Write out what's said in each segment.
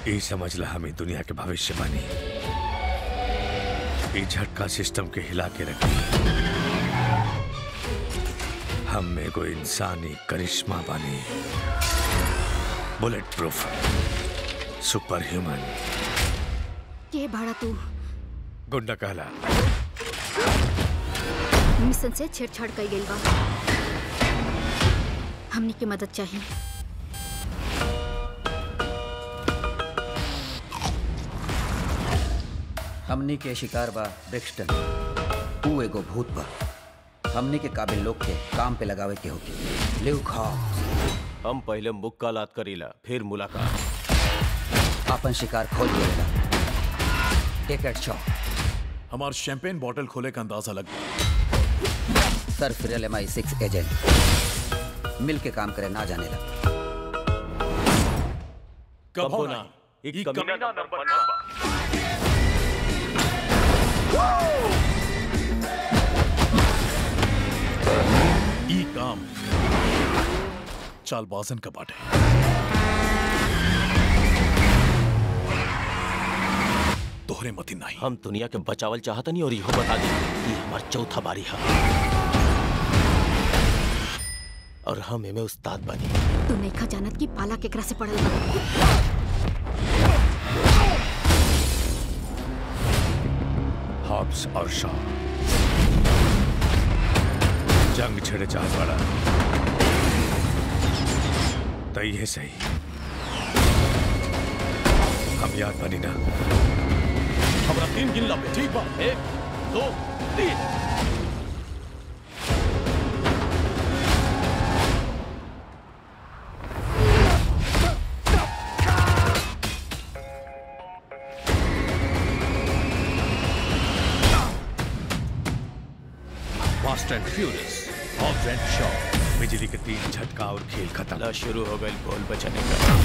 ई समझला हमें दुनिया के भविष्य बानी ई झटका सिस्टम के हिला के रखी हम में को इंसानी करिश्मा बानी बुलेट प्रूफ सुपर ह्यूमन के भाड़ा तू गुंडा कहला मिशन से छेड़छाड़ कई गई बा हमनी की मदद चाहिए हमनी के शिकार बा ब्रिक्सटन ऊ एगो भूत बा हमनी के काबिल लोग के काम पे लगावे के होके लिव खा हम पहले मुक्कालात करीला फिर मुलाकात अपन शिकार खोल दिएगा टेक एट शॉट हमार शैंपेन बॉटल खोले का अंदाजा लग गया सर फिरल एम आई सिक्स एजेंट मिल के काम करे ना जाने लगा कबो ना नहीं एक ई कमीना नंबर बा ई काम चालबाजन का बाटे तोहरे मती नहीं हम दुनिया के बचावल चाहत नहीं और इहो बता दी ये हमार चौथा बारी है और हम एमे उस्ताद बनी तू नईखा जानत की पाला केकरा से पड़ल बा हॉब्स और शॉ जंग छेड़े चाहत वाला तई है सही हम याद बनी ना हमरा तीन गिनला पे ठीक बा एक दो तीन fast and furious Hobbs and Shaw बिजली के तीन झटका और खेल खत्म ला शुरू हो गई बोल बचने का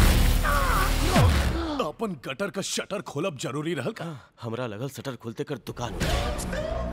अपन गटर का शटर खोलब जरूरी रहल का हमरा लगल शटर खुलते कर दुकान उठ गई।